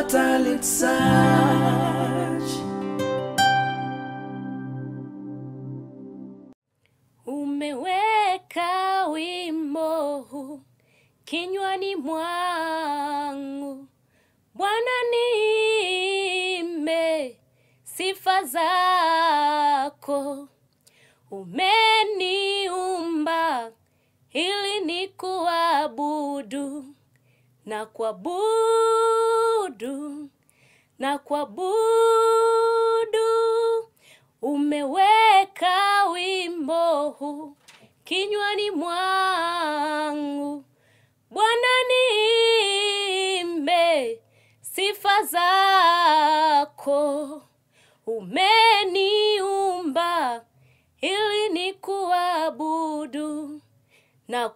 Talent Search. Umeweka wimbo huu kinywani mwangu, Bwana niimbe sifa zako. Umeniumba ili nikuabudu na kuabudu na kuabudu. Umeweka wimbo huu kinywani mwangu, Bwana niimbe sifa zako. Umeniumba ili nikuabudu na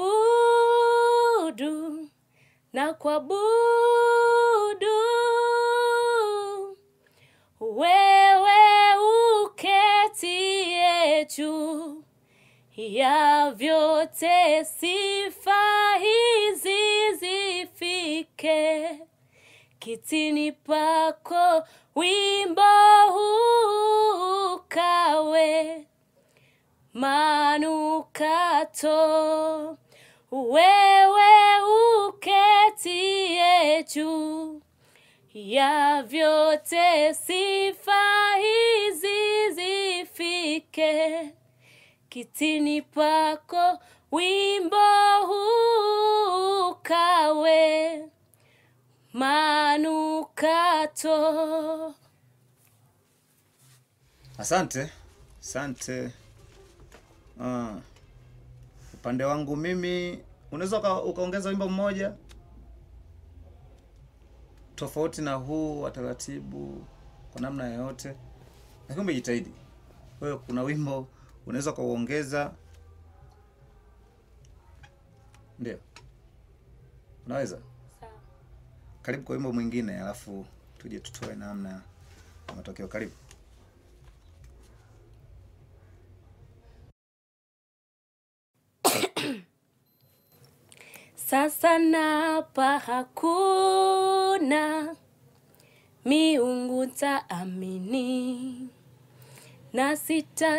kuabudu na kuabudu. Wewe uketie juu ya vyote, sifa hizi zifike kitini pako, wimbo huu ukawe manukato. Wewe uketie juu ya vyote, sifa hizi zifike kitini pako, wimbo huu ukawe manukato. Asante, asante. Ah, upande wangu mimi, unaweza uka, ukaongeza wimbo mmoja tofauti na huu wa taratibu kwa namna yoyote, lakini umejitahidi wewe. Kuna wimbo unaweza ukauongeza, ndio unaweza. Karibu kwa wimbo mwingine, alafu tuje tutoe namna ya matokeo. Karibu. Sasa napa hakuna miungu taamini na sita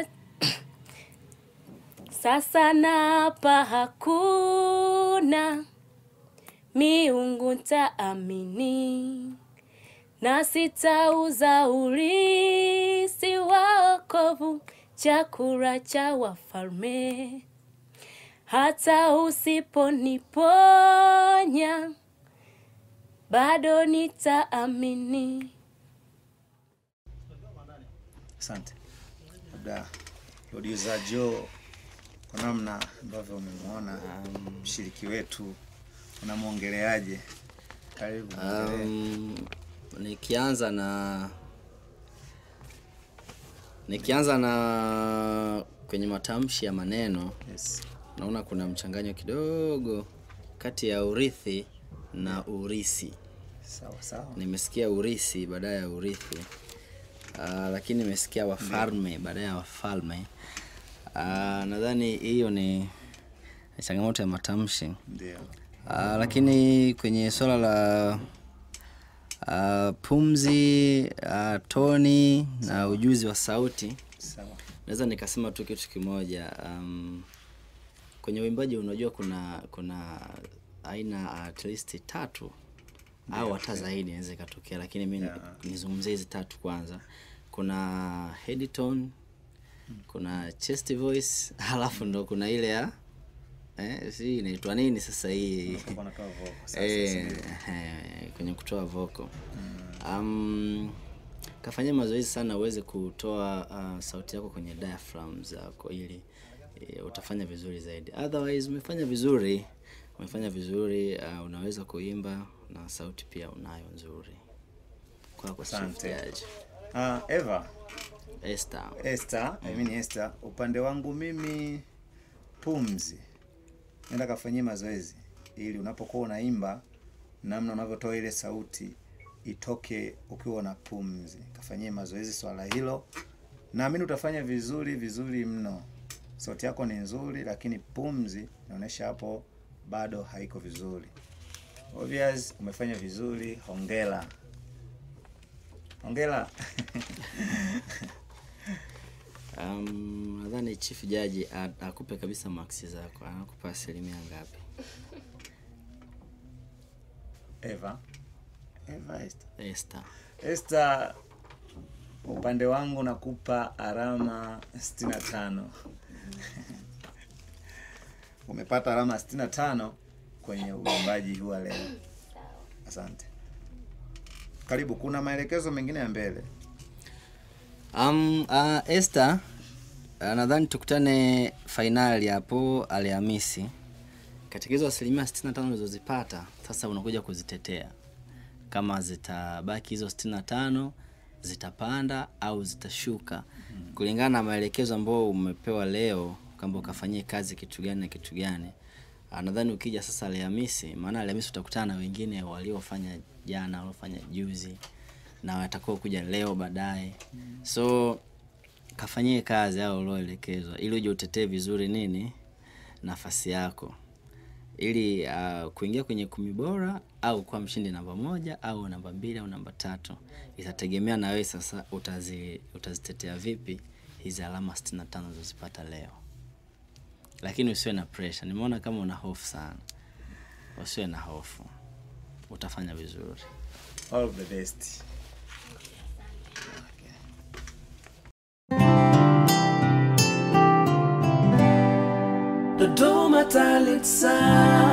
sasa napa hakuna miungu taamini na sitauza urisi wa wokovu chakula cha wafalme hata usiponiponya bado nitaamini. Asante. Labda producer Joe, kwa namna ambavyo umemwona mshiriki wetu, unamwongeleaje? Karibu. muongelee. Um, nikianza na nikianza na kwenye matamshi ya maneno Yes. naona kuna mchanganyo kidogo kati ya urithi na urisi. Sawa sawa. Nimesikia urisi baada ya urithi. Uh, lakini nimesikia wafalme baada ya wafalme. Uh, nadhani hiyo ni ni changamoto ya matamshi. Ndio. Uh, lakini kwenye swala la uh, pumzi uh, toni na ujuzi wa sauti Sawa. naweza nikasema tu kitu kimoja um, kwenye uimbaji unajua kuna kuna aina at least tatu au hata zaidi inaweza ikatokea lakini mi Yeah. nizungumzie hizi tatu kwanza kuna head tone kuna chest voice halafu ndo kuna ile ya eh, si inaitwa nini sasa hii Utakuwa unatoa vocal sasa, Eh, sindio? eh, kwenye kutoa voko um, kafanyia mazoezi sana uweze kutoa uh, sauti yako kwenye diaphragm zako ili eh, utafanya vizuri zaidi otherwise umefanya vizuri umefanya vizuri uh, unaweza kuimba na sauti pia unayo nzuri kwako Asante. Chief Ah, Eva, Esther Esther, I mean Esther, upande wangu mimi pumzi. Nenda kafanyie mazoezi ili unapokuwa unaimba namna unavyotoa ile sauti itoke ukiwa na pumzi. Kafanyie mazoezi swala hilo. Naamini utafanya vizuri vizuri mno. Sauti yako ni nzuri lakini pumzi inaonyesha hapo bado haiko vizuri. Obvious umefanya vizuri, hongera. hongera Um, nadhani chief jaji a- akupe kabisa maksi zako, anakupa asilimia ngapi? eva eva Esther. Esther. Esther, upande wangu nakupa alama 65 umepata alama 65 kwenye uimbaji huu wa leo asante karibu kuna maelekezo mengine ya mbele Um, uh, Esther, uh, nadhani tukutane fainali hapo Alhamisi. Katika hizo asilimia 65 ulizozipata, sasa unakuja kuzitetea kama zitabaki hizo 65 zitapanda au zitashuka kulingana na maelekezo ambayo umepewa leo kwamba ukafanyie kazi kitu gani na kitu gani. Ah, Nadhani ukija sasa Alhamisi, maana Alhamisi utakutana na wengine waliofanya jana, waliofanya juzi na watakao kuja leo baadaye. So kafanyie kazi au ulioelekezwa ili uje utetee vizuri nini nafasi yako ili uh, kuingia kwenye kumi bora au kuwa mshindi namba moja au namba mbili au namba tatu itategemea na wewe sasa utazi, utazitetea vipi hizi alama 65 ulizozipata leo lakini usiwe na pressure nimeona kama una hofu sana usiwe na hofu utafanya vizuri all of the best Dodoma Talent Search.